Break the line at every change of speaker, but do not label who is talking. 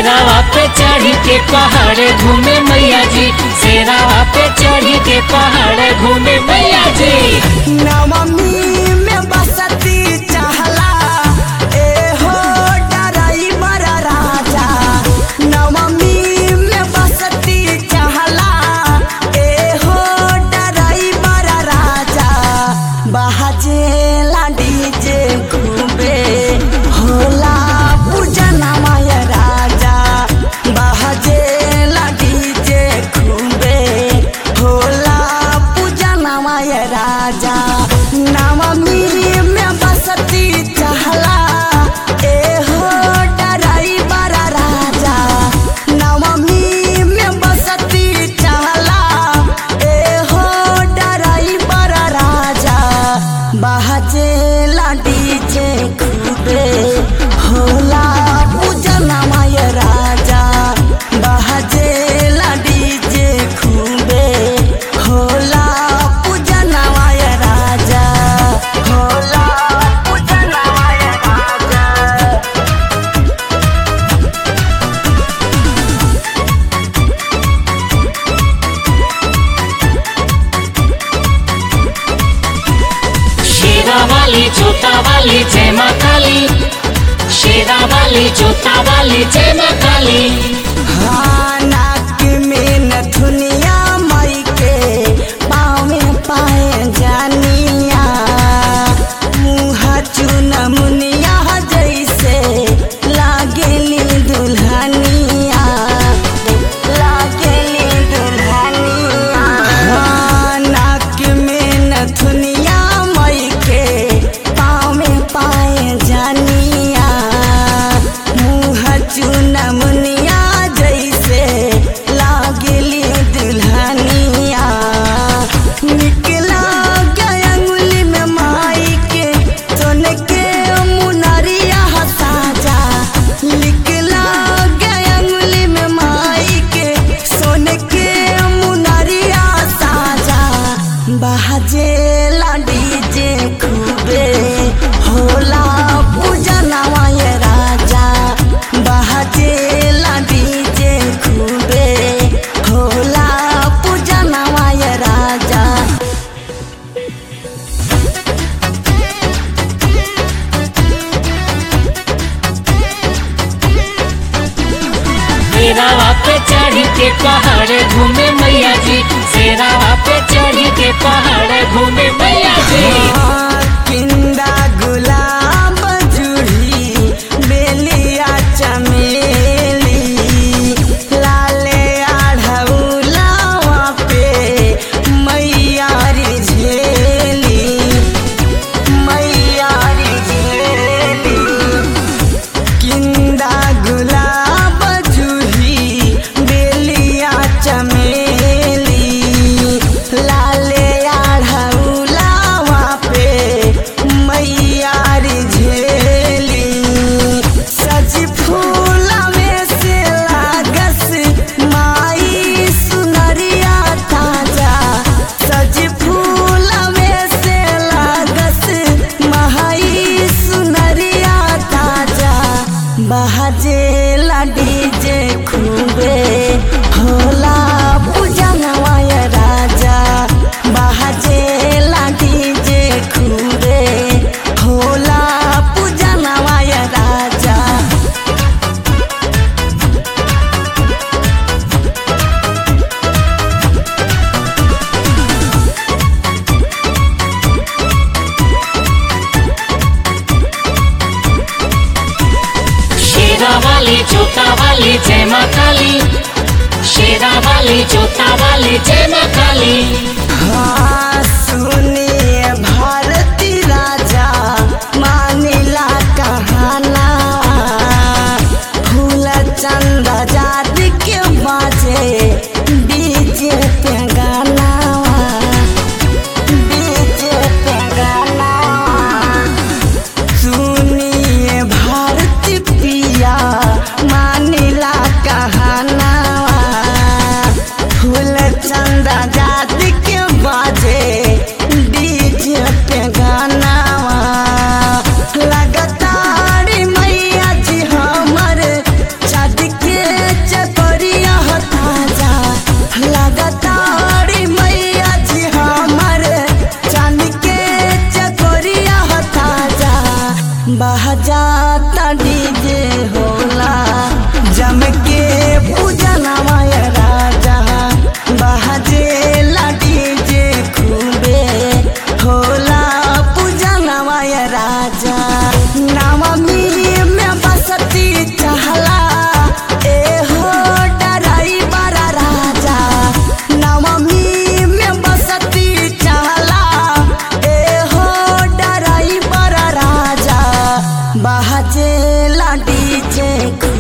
शेरावा पे चढ़ के पहाड़ घूमे मैया जी शेरावा पे चढ़ के पहाड़ घूमे मैया जी
नवमी में बसती चहला ए हो डराइवर राजा नवमी में बसती चहला ए हो डराइवर राजा बहजे डीजे खूबे होला पूजना माय राजा बहजे डीजे खूबे होला पूजना माय राजा नवमी में बसती चहला ए हो डराइवर राजा नवमी में बसती चहला ए हो डराइवर राजा बहजे डीजे खूबे होला पूजना माय राजा बहजे डीजे खूबे होला पूजना माय राजा होला पूजना माय राजा
शेरा वाली जोता वाली जय माँ काली शेरा वाली जोता वाली जय माँ काली
हाँ, नाक में नथुनिया मई के पाँव में पाए जानिया मुँह चुन मुनिया जैसे लागेली दुल्हनिया लागेली दुल्हनिया हाँ, नाक में नथुनिया मई के पाँव में पाए जानिया मुँह चुन मुनिया जैसे लागेली दुल्हनिया निकला गया अंगुली में माई के सोन के मुनरिया साजा निकला गया अंगुली में माई के सोन के मुनरिया साजा बहजे डीजे खूबे होला पूजना माय राजा बहजे डीजे खूबे होला पूजना माय राजा
शेरावा पे चढ़ के पहाड़ घूमे मैया जी शेरावा पे चढ़ के पहाड़ घूमे मैया जी
किंदा गुलाब जूही बेलिया चमेली लाले आढ़ौलावा पे मैया री झेली मैया री झेली किंदा गुलाब जूही बेलिया चमेली लाले आढ़ौलावा पे मैया री झेली सज फूल में से लागस माई सुनरिया ताजा सज फूल में से लागस माई सुनरिया ताजा बहजे डीजे खूबे होला पूजनवाय राजा बहजे डीजे खूबे होला पूजनवाय राजा
शेरा वाली जोता वाली जय माँ काली शेरा वाली जोता वाली जय माँ काली
हाँ, सुनिए भारती राजा मानिला कहाना फूल चंद जात के बाजे डीजे पे गाना डीजे पे गाना सुनिए भारती पिया मानिला कहाना फूल चंदा जात के बाजे बहजाता डीजे होला जम के पूजनवा ये राजा बहजेला डीजे खूबे होला पूजनवा ये राजा नवमी में बसती चहला ए हो डराई बड़ा राजा नवमी में बसती चहला ए हो डराई बड़ा राजा बहजे लाडी जे